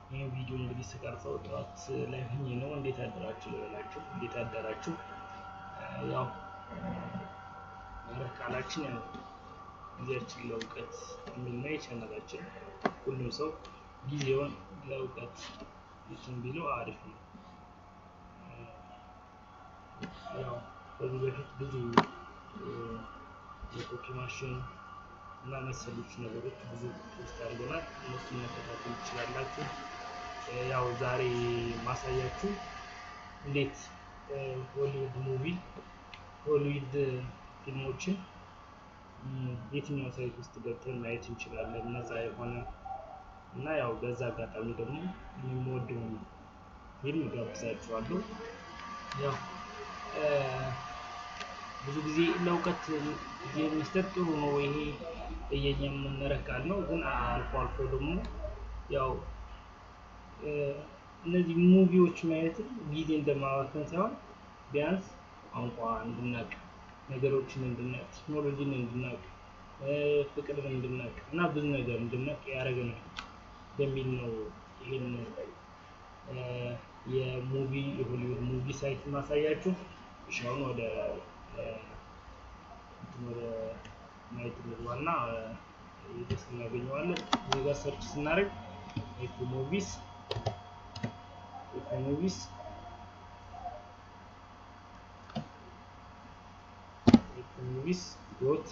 ይህ ቪዲዮ እንግዲህ ስቀርጸው ጠዋት ላይ ሆኜ ነው። እንዴት አደራችሁ ልበላችሁ፣ እንዴት አደራችሁ። ያው መርህ ቃላችን ያው ጊዜያችን ለእውቀት የሚል ነው የቻናላችን። ሁሉም ሰው ጊዜውን ለእውቀት ይችን ቢለው አሪፍ ነው። ያው በዚህ በፊት ብዙ የኮፒ ማሽን እና መሰሎች ነገሮች ብዙ ፖስት አድርገናል። እነሱን መከታተል ትችላላችሁ። ያው ዛሬ ማሳያችሁ እንዴት ሆሊውድ ሙቪ ሆሊውድ ፊልሞችን የትኛው ሳይት ውስጥ ገብተን ማየት እንችላለን ነፃ የሆነ እና ያው በዛ አጋጣሚ ደግሞ የምወደውን ፊልም ጋብዛችኋለሁ። ያው ብዙ ጊዜ ለእውቀት ጊዜ መስጠት ጥሩ ነው። ይሄ የኛ መመሪያ ቃል ነው። ግን አልፎ አልፎ ደግሞ ያው እነዚህ ሙቪዎች ማየት ጊዜ እንደማባከን ሳይሆን ቢያንስ ቋንቋ እንድናቅ፣ ነገሮችን እንድናቅ፣ ቴክኖሎጂን እንድናቅ፣ ፍቅርን እንድናቅ እና ብዙ ነገር እንድናቅ ያደረገናል በሚል ነው ይህን የሙቪ የሆሊውድ ሙቪ ሳይት ማሳያችሁ። እሺ አሁን ወደ ወደ ማየት እንግባና ደስ እናገኘዋለን። እዚህ ጋር ሰርች ስናደርግ ኤፍ ሙቪስ ኤፍ ሙቪስ ኤፍ ሙቪስ ዶት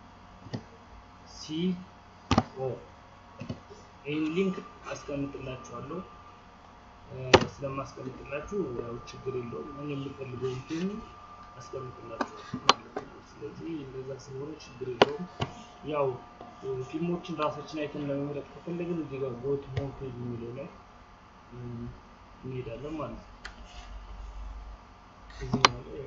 ሲ ኦ ይህን ሊንክ አስቀምጥላችኋለሁ። ስለማስቀምጥላችሁ ያው ችግር የለውም። እኔ የምፈልገውን ፊልም አስቀምጥላችኋለሁ። ስለዚህ እንደዛ ስለሆነ ችግር የለውም። ያው ፊልሞችን ራሳችን አይተን ለመምረጥ ከፈለግን እዚህ ጋር ጎት ሆም ፔጅ የሚለው ላይ እንሄዳለን ማለት ነው። እዚህ ላይ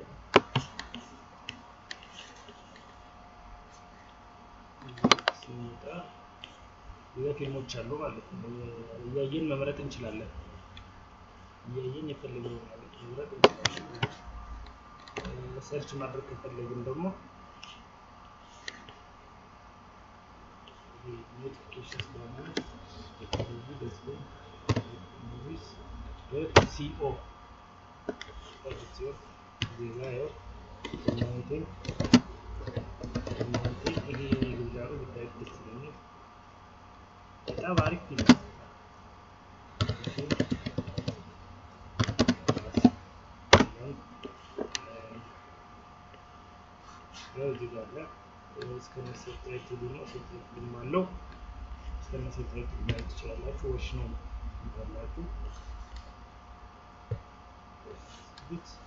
ስንመጣ እዚጋ ፊልሞች አሉ ማለት ነው። እያየን መምረጥ እንችላለን። እያየን የፈለግነውን ማለት መምረጥ እንችላለን። ሰርች ማድረግ ከፈለግን ደግሞ ኖቲፊኬሽን ስለሆነ ሲኦ ዜጋ ያው እናንተን ይሄ ግብዣ ነው ብታይ ደስ ይለኛል። በጣም አሪፍ ፊልም ያው እዚህ ጋር አለ እስከነ ሰብታይትሉ ነው። ሰብታይትሉም አለው እስከነ ሰብታይትሉ ማየት ትችላላችሁ። ወሽ ነው ይባላችሁ